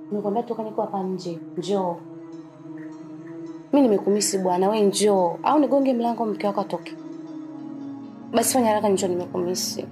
Nimekwambia toka niko hapa nje. Njoo. Mi nimekumisi bwana, we njoo. Au nigonge mlango mke wako atoke. Basi fanya haraka njoo nimekumisi.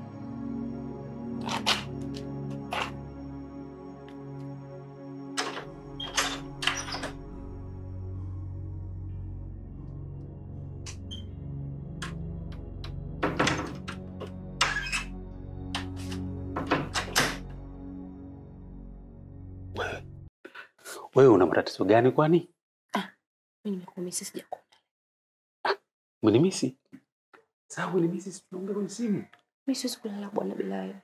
Wewe wewe una matatizo gani kwani? Mi nimekumisi sijakuona. Mwenimisi? Sawa, mwenimisi, si tunaongea kwenye simu. Mi siwezi kulala bwana bila wewe.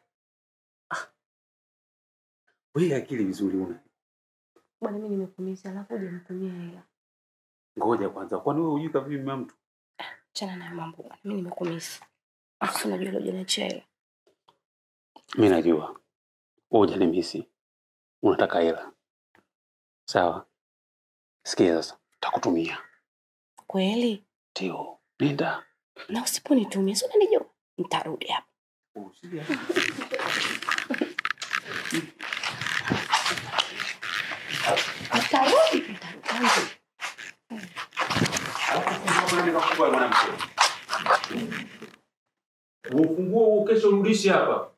Wewe akili vizuri una. Bwana mi nimekumisi alafu hujanitumia hela. Ngoja kwanza, kwani wewe hujui kavipi mama mtu? Chana nayo mambo bwana. Mi nimekumisi. Alafu unajua leo hujaniachia hela. Mimi najua. Wewe hujanimisi. Unataka hela. Sawa. Sikia sasa, takutumia. Kweli? Ndio. Nenda. Na usiponitumia si unanijua? Nitarudi hapa. Nitarudi. Nitarudi. Ufunguo huu kesho urudishe hapa.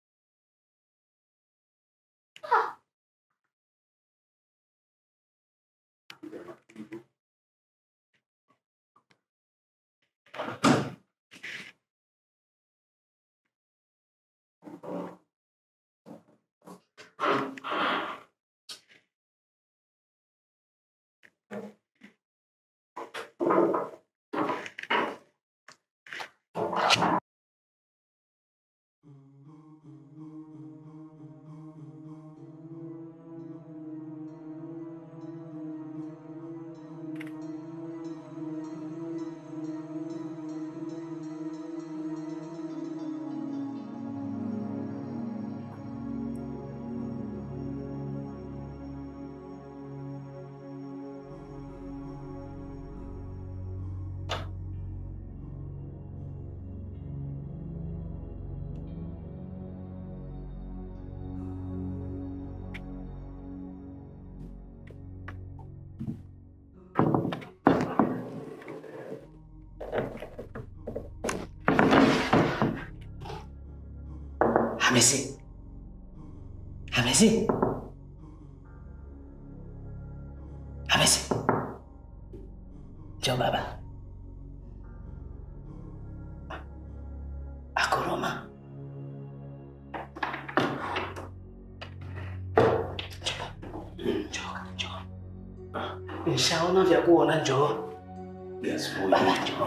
Hamisi. Hamisi. Hamisi. Njoo baba. Akoroma. Njoo. Njoo, njoo. Nishaona vya kuona njoo. Yes, boy. Baba njoo.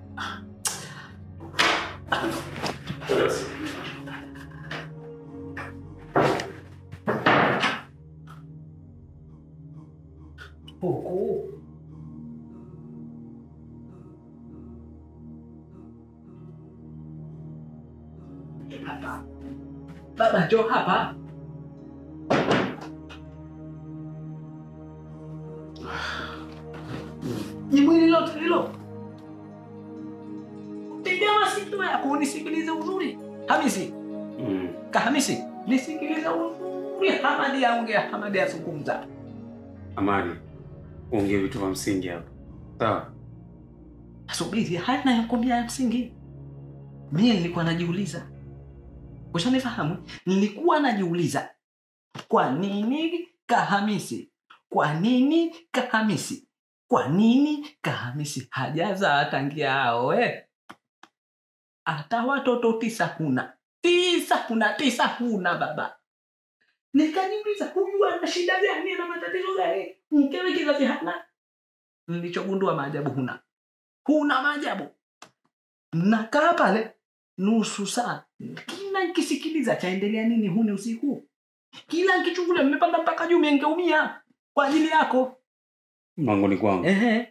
Huku. Hapa. Baba njoo hapa. Ni mwili lote hilo. Piga masikio yako unisikilize uzuri. Hamisi, Mm. Kahamisi, nisikilize uzuri. Hamadi aongea, Hamadi azungumza. Amani. Ongea vitu vya msingi hapa. Sawa? Subiri, haya nayokwambia ya msingi. Mimi nilikuwa najiuliza, ushanifahamu? Nilikuwa najiuliza kwa nini Kahamisi, kwa nini Kahamisi, kwa nini Kahamisi hajazaa tangia aoe? Hata watoto tisa huna, tisa huna, tisa huna baba. Nikajiuliza, huyu ana shida gani? Ana matatizo gani? Mkewe kizazi hana. Nilichogundua maajabu huna huna maajabu. Nakaa pale nusu saa, kila nkisikiliza chaendelea nini huni usiku, kila nkichungulia, mmepanda mpaka juu, mengeumia kwa ajili yako. Mangoni kwangu. Ehe,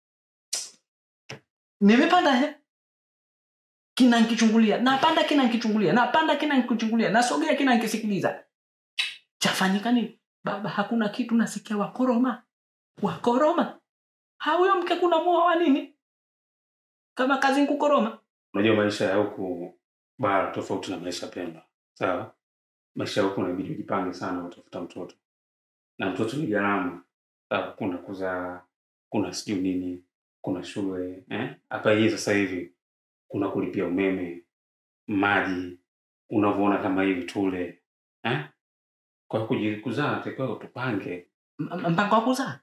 nimepanda he, kina nkichungulia, napanda kina nkichungulia, napanda kina nkichungulia, nasogea kina nkisikiliza, chafanyika nini baba? Hakuna kitu, nasikia wakoroma, wakoroma. Hauyo mke kuna mua wa nini kama kazi nkukoroma Unajua maisha ya huku bara tofauti na maisha Pemba. Sawa? Maisha ya huku inabidi ujipange sana utafuta mtoto. na mtoto ni gharama. Sasa kuna kuzaa, kuna sijui nini, kuna shule eh? Hapa hii sasa hivi kuna kulipia umeme, maji, unavyoona kama hivi tule eh? Kwa kuji- kuzaa takiwa tupange. M- m- mpango wa kuzaa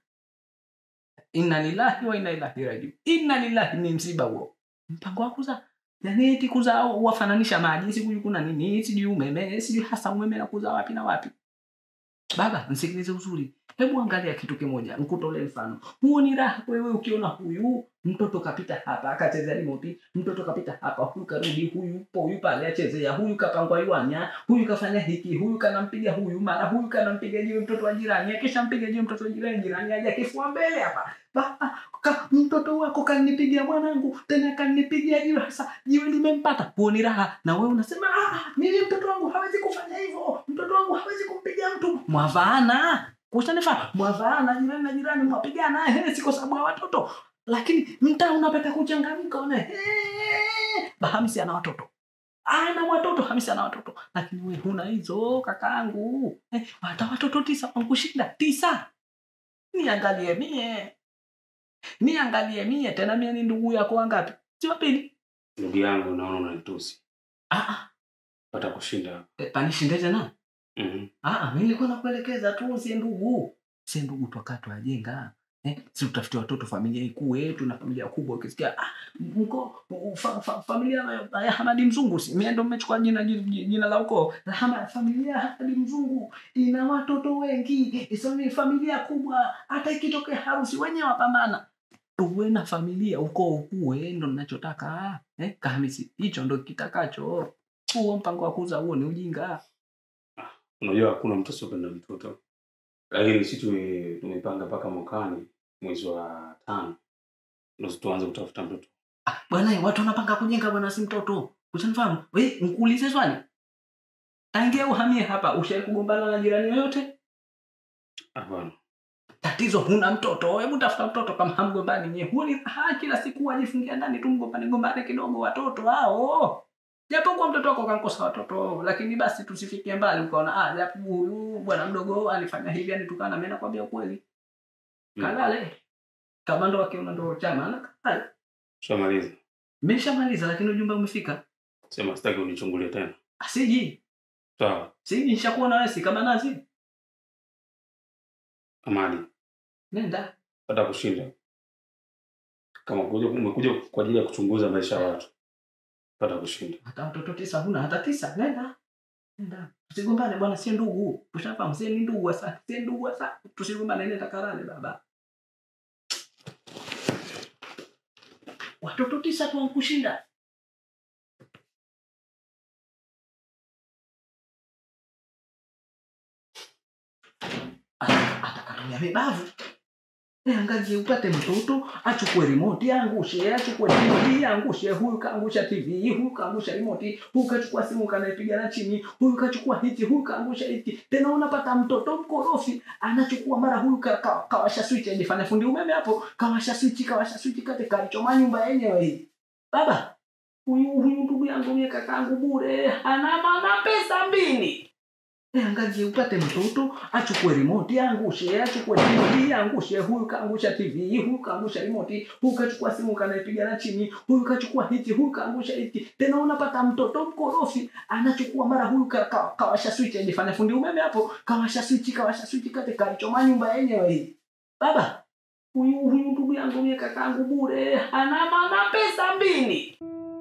inna lillahi wa inna ilaihi rajiun inna lillahi ni msiba huo mpango wa kuzaa yani eti kuzaa wafananisha maji sijui kuna nini sijui umeme sijui hasa umeme na kuzaa wapi na wapi baba msikilize uzuri hebu angalia kitu kimoja nkutolee mfano huo ni raha wewe ukiona huyu mtoto kapita hapa akachezea remote mtoto kapita hapa huyu karudi huyu yupo huyu pale achezea huyu kapangwa iwanya huyu kafanya hiki huyu kanampiga huyu mara huyu kanampiga jiwe mtoto wa jirani akisha mpiga jiwe mtoto wa jirani jirani aje kifua mbele hapa Ba- ka, mtoto wako kanipigia mwanangu tena kanipigia jiwe hasa jiwe limempata huo ni raha na wewe unasema "Ah, ah, mimi mtoto wangu hawezi kufanya hivyo mtoto wangu hawezi kumpiga mtu mwavaana kushanifaa mwavaana jirani na jirani mwapigana he, si kwa sababu ya watoto lakini mtaa unapata kuchangamka una he, bahamisi ana watoto ana watoto hamisi ana watoto lakini we huna hizo kakaangu eh, hata watoto tisa wankushinda tisa niangalie mie niangalie mie tena mie ni ndugu yako wangapi si wapili Ndugu yangu, naona unanitusi, ah, ah, pata kushinda. eh, panishinde tena Mhm. Ah, ah, mimi nilikuwa nakuelekeza tu sie ndugu sie ndugu twakaa twajenga eh, si tutafutie watoto familia ikue tuna familia kubwa ukisikia ah, mko fa, fa, familia ya- ya hamadi mzungu si mie ndo mmechukua jina jina, jina la ukoo Hama- familia ya hamadi mzungu ina watoto wengi isoni familia kubwa hata ikitokea harusi wenyewe wapambana tuwe na familia ukoo ukue ndo nachotaka eh, kahamisi hicho ndo kitakacho huo mpango wa kuza huo ni ujinga Unajua hakuna mtu asiyopenda mtoto, lakini sisi tume- tumepanga mpaka mwakani mwezi wa tano ndo tuanze kutafuta mtoto. Ah, bwana watu wanapanga kujenga bwana si mtoto usanifahamu we nkuulize swali tangia uhamie hapa ushai kugombana na jirani yoyote Hapana, tatizo huna mtoto hebu tafuta mtoto kama hamgombani nye huni ha, kila siku wajifungia ndani tu mgombane gombane kidogo watoto hao japokuwa mtoto wako kankosa watoto lakini basi tusifikie mbali ukaona ah, japo huyu bwana mdogo alifanya hivi anitukana mi nakwambia ukweli Mm. kalale kama ndo akiona ndo chama na kalale shamaliza. meshamaliza lakini ujumbe umefika Sema sitaki unichungulie tena. asiji Sawa, siji nishakuwa na wewe si kama nazi Amani, nenda pata kushinda. Kama kuja umekuja kwa ajili ya kuchunguza maisha ya watu, pata kushinda. hata watoto tisa huna hata tisa nenda nenda tusigombane bwana sie ndugu ushafahamu sie ni ndugu sasa sie ndugu sasa tusigombane nenda kalale baba watoto tisa tu wankushinda atakatumia vibavu Eh, angalie upate mtoto achukue remote angushe achukue tv angushe huyu kaangusha tv huyu kaangusha remote huyu kachukua simu kanaipiga na chini huyu kachukua hiki huyu kaangusha hiki tena unapata mtoto mkorofi anachukua mara huyu ka, ka, kawasha switch ajifanya fundi umeme hapo kawasha switch kawasha switch kate kalichoma nyumba yenyewe hii baba huyu huyu ndugu yangu mie kakaangu bure ana mana pesa mbili Eh, angalie upate mtoto achukue remote angushe achukue tv angushe huyu kaangusha tv huyu kaangusha remote huyu kachukua simu kanaipiga na chini huyu kachukua hiki huyu kaangusha hiki tena unapata mtoto mkorofi anachukua mara huyu ka, ka, kawasha switch ajifanya fundi umeme hapo kawasha switch kawasha switch kate kalichoma nyumba yenyewe hii baba huyu huyu ndugu yangu mie kakaangu bure ana mana pesa mbili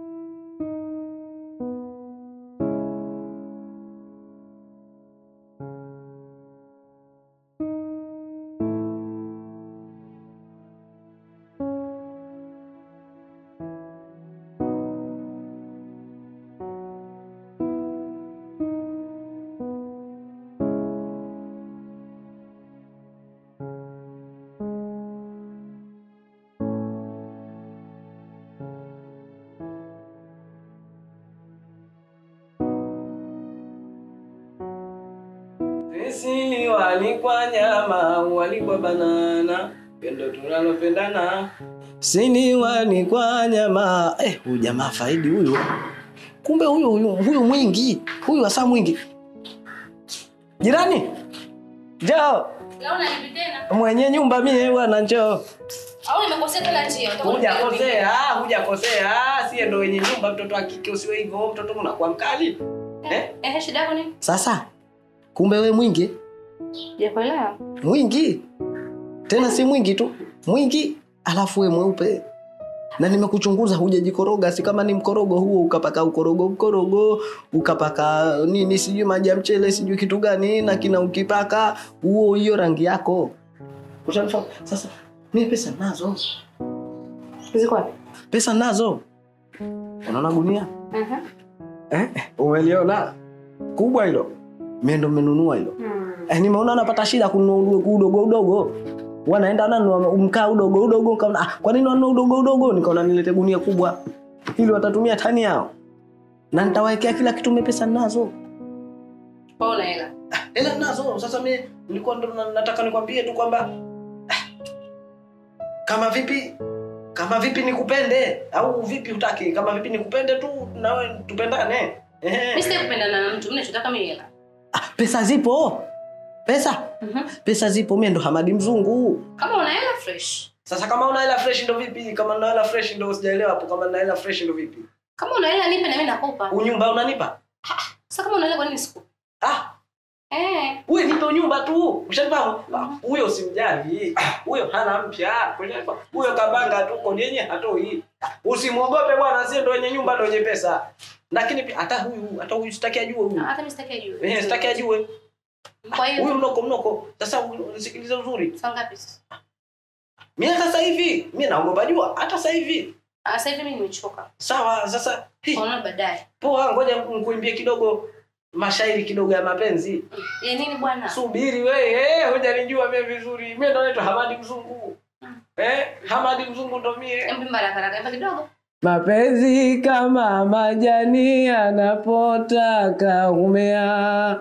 Sisi ni walikwa nyama, walikwa banana, pendo tunalopendana. Sini walikwa nyama. Eh, huyu jamaa faidi huyu. Kumbe huyu huyu huyu mwingi, huyu hasa mwingi. Jirani. Jao. Leo unanipi tena? mwenye nyumba mie bwana njoo Au nimekosea tena njia? Utakuwa unanipigia hujakosea ah, hujakosea ah, sie ndo wenye nyumba mtoto wa kike usiwe hivyo mtoto unakuwa mkali Eh, eh, shida yako nini? sasa kumbe we mwingi Sijakuelewa. mwingi tena si mwingi tu mwingi alafu we mweupe na nimekuchunguza hujajikoroga si kama ni mkorogo huo ukapaka ukorogo mkorogo ukapaka nini sijui maji ya mchele sijui kitu gani na kina ukipaka huo hiyo rangi yako Ushanifahamu? sasa mi pesa nazo Ziko wapi? pesa nazo unaona gunia Mhm. eh, umeliona kubwa hilo mie ndo menunua hilo eh, nimeona napata shida kununua udogo udogo udogo wanaenda nanunua mkaa udogo udogo nikaona ah, kwa nini wanunua udogo udogo nikaona nilete gunia kubwa ili watatumia tani yao na nitawawekea kila kitu mie pesa nazo Kwa una hela. hela nazo sasa mi nilikuwa ndo na- nataka nikwambie tu kwamba ah, kama vipi kama vipi nikupende au vipi hutaki kama vipi nikupende tu nawe tupendane Ehe. Mimi sitaki kupendana na mtu, mimi nachotaka mimi hela. Ah, pesa zipo pesa Mhm. pesa zipo mie ndo hamadi mzungu Kama una hela fresh. sasa kama una hela fresh ndo vipi kama una hela fresh ndo sijaelewa hapo kama una hela fresh ndo vipi Kama una hela nipe na mimi nakupa. unyumba unanipa Sasa kama una hela kwa nini sikupi? ah Eh. wewe nipe unyumba tu ushanifahamu Ah, huyo simjali Ah, huyo hana mpya ushanifahamu huyo kabanga tu kodi yenye hatoi usimwogope bwana sie ndo wenye nyumba ndo wenye pesa lakini pia hata huyu hata huyu sitaki ajue huyu Hata mimi sitaki ajue. eh sitaki ajue Kwa hiyo huyu mnoko mnoko sasa huyu, nisikilize uzuri saa ngapi sasa? mimi hata sasa hivi mimi naogopa jua hata sasa hivi Ah, sasa hivi mimi nimechoka. sawa sasa hi, Tunaona baadaye. poa ngoja nikuimbie kidogo mashairi kidogo ya mapenzi Ya nini bwana? subiri we eh, hujanijua mie vizuri mie ndo naitwa hamadi mzungu eh, hamadi mzungu ndo mie Hebu imba haraka haraka, imba kidogo. mapenzi kama majani yanapotaka kumea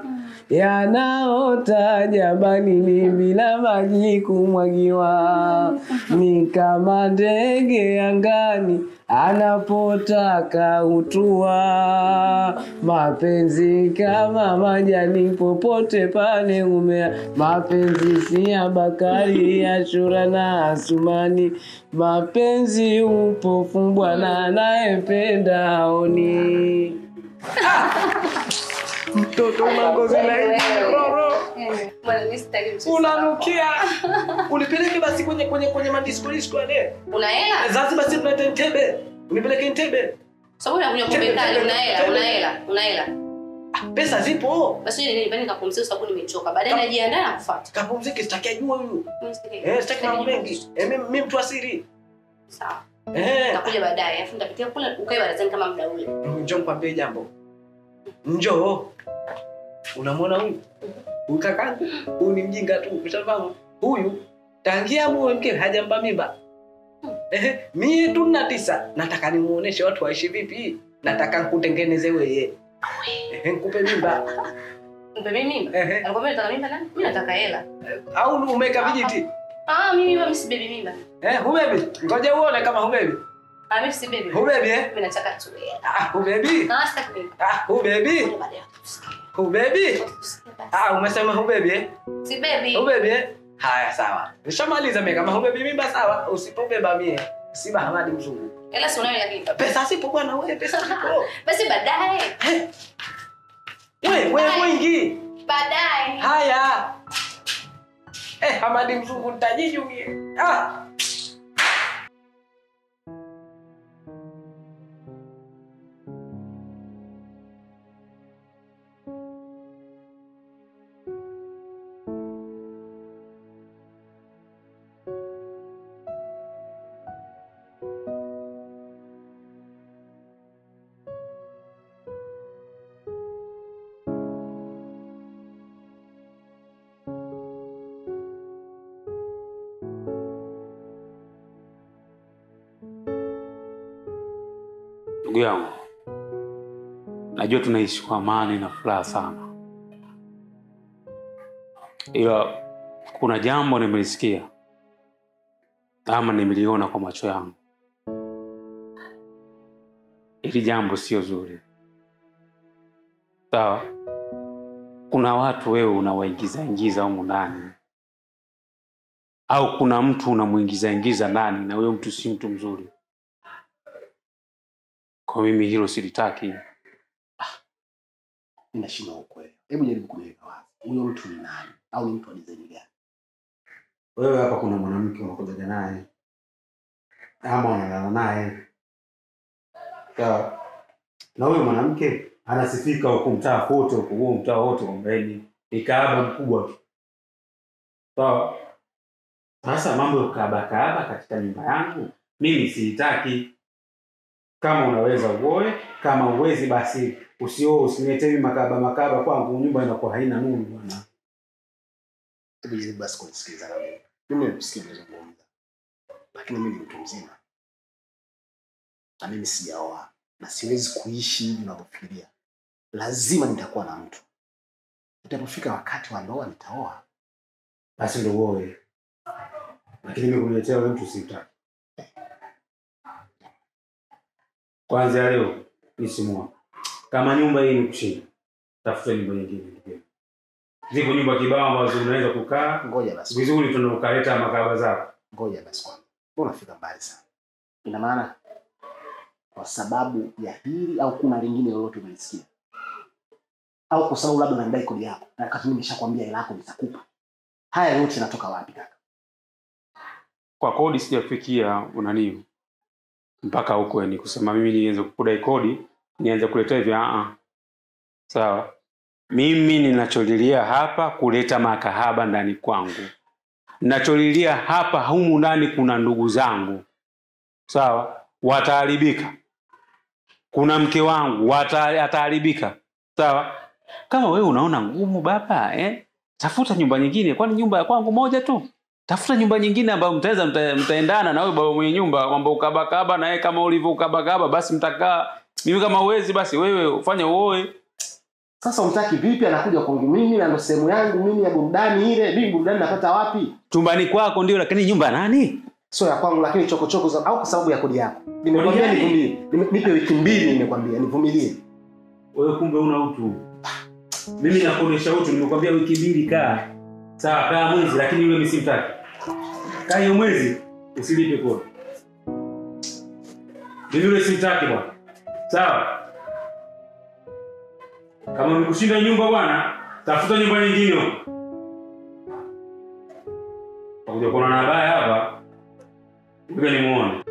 yanaota jabanini bila maji kumwagiwa ni kama ndege angani anapotaka utua mapenzi kama majani popote pale umea mapenzi si ya bakari ya shura na asumani mapenzi upofu bwana anayependa aoni mtoto una ngozi laini roro Eh, Bwana mimi sitaki mchezo. unanukia unipeleke basi kwenye kwenye kwenye madisko disko yale Una hela? Zanzibar si tunaita Ntebe unipeleke Ntebe Sababu unakunywa pombe kali, una hela, una hela, una hela. Ah, pesa zipo Basi wewe nyumbani nikapumzika sababu nimechoka. Baadaye Kap- najiandaa na kufuata. kapumzike sitaki ajue huyu Mimi sitaki. eh sitaki mambo mengi eh mimi mimi mtu asiri Sawa. eh Nitakuja baadaye, alafu nitapitia kule ukae barazani kama muda ule. njoo nikwambie jambo njoo unamwona huyu huyu kakangu huyu ni mjinga tu ushafahamu huyu tangia muwe mkewe hajampa mimba Ehe, mie tu na tisa nataka nimuoneshe watu waishi vipi nataka nkutengeneze weye Ehe, nkupe mimba Mpe mimi mimba. Ehe. Alikwambia nataka mimba nani? Mimi nataka hela. au umeka vijiti Ah, mimi mimba mimi si baby mimba. eh, hubebi ngoja uone kama hubebi Ah, mimi si baby. hubebi eh? Mimi nataka tu hela. ah, hubebi Ah, sitaki mimba. ah, hubebi Ngoja baadaye tusikie. hubebi Tusikie basi. ah, umesema hubebi eh? Si baby. ubebe eh? haya sawa nishamaliza mie kama hubebi mimba sawa usipobeba mie siba hamadi mzungu Hela si unayo lakini. pesa sipo bwana we pesa sipo Basi baadaye. we we mwingi Baadaye. haya eh, hamadi mzungu ntajiju mie ah. Ndugu yangu, najua tunaishi kwa amani na furaha sana, ila kuna jambo nimelisikia ama nimeliona kwa macho yangu. Hili jambo sio zuri, sawa? Kuna watu wewe unawaingiza ingiza humu ndani au kuna mtu unamuingiza ingiza ndani na huyo mtu si mtu mzuri kwa mimi hilo silitaki ninashindwa ukweli hebu jaribu kuniweka wazi huyo mtu ni nani au ni mtu wa design gani wewe hapa kuna mwanamke unakujaga naye ama unalala naye sawa na huyo mwanamke anasifika huku mtaa kote huku huo mtaa wote kwamba yeye ni- ni kaaba mkubwa tu sawa sasa mambo ya kaaba kaaba katika nyumba yangu mimi siitaki kama unaweza uoe kama uwezi basi usioe usiniletee mimi makaba makaba kwangu nyumba inakuwa haina nuru bwana Hebu jaribu basi kunisikiliza na mimi. Mimi nimekusikia unazungumza, lakini mimi ni mtu mzima na mimi sijaoa na siwezi kuishi hivi unavyofikiria. Lazima nitakuwa na mtu. Itapofika wakati wa ndoa nitaoa. basi ndo uoe lakini mimi kuniletea wewe mtu siitaki kwanza leo nisimua kama nyumba hii ni kushinda tafuta nyumba nyingine ndugu yangu. zipo nyumba kibao ambazo unaweza kukaa Ngoja basi, vizuri tuna ukaleta makaba zako ngoja basi kwanza. Mbona unafika mbali sana? Ina maana kwa sababu ya hili au kuna lingine lolote umelisikia? Au kwa sababu labda unadai kodi yako na wakati mimi nimeshakwambia hela yako nitakupa. Haya yote yanatoka wapi kaka? kwa kodi sijafikia unani mpaka huko yani kusema mimi nianze kudai kodi nianze kuletea hivi a sawa mimi ninacholilia hapa kuleta makahaba ndani kwangu ninacholilia hapa humu ndani kuna ndugu zangu sawa wataharibika kuna mke wangu wata- ataharibika sawa kama wewe unaona ngumu baba eh? tafuta nyumba nyingine kwani nyumba ya kwangu moja tu tafuta nyumba nyingine ambayo mtaweza mta, mtaendana na huyo baba mwenye nyumba kwamba ukabakaba na yeye kama ulivyo ukabakaba basi mtakaa mimi kama uwezi basi wewe ufanye uoe Sasa umtaki vipi? Anakuja kwangu mimi na ndo sehemu yangu mimi ya burudani ile. Mimi burudani napata wapi? chumbani kwako ndio lakini nyumba ya nani Sio ya kwangu, lakini chokochoko za au kwa sababu ya kodi yako. Nimekwambia nivumilie, Nime- nipe wiki mbili, nimekwambia nivumilie. wewe kumbe una utu mimi nakuonyesha utu nimekwambia wiki mbili kaa sawa kaa mwezi lakini yule mimi simtaki kaa hiyo mwezi usilipe kodi mimi yule simtaki bwana sawa kama nikushinda nyumba bwana tafuta nyumba nyingine huko takuja kuona na baya hapa ngoja nimuone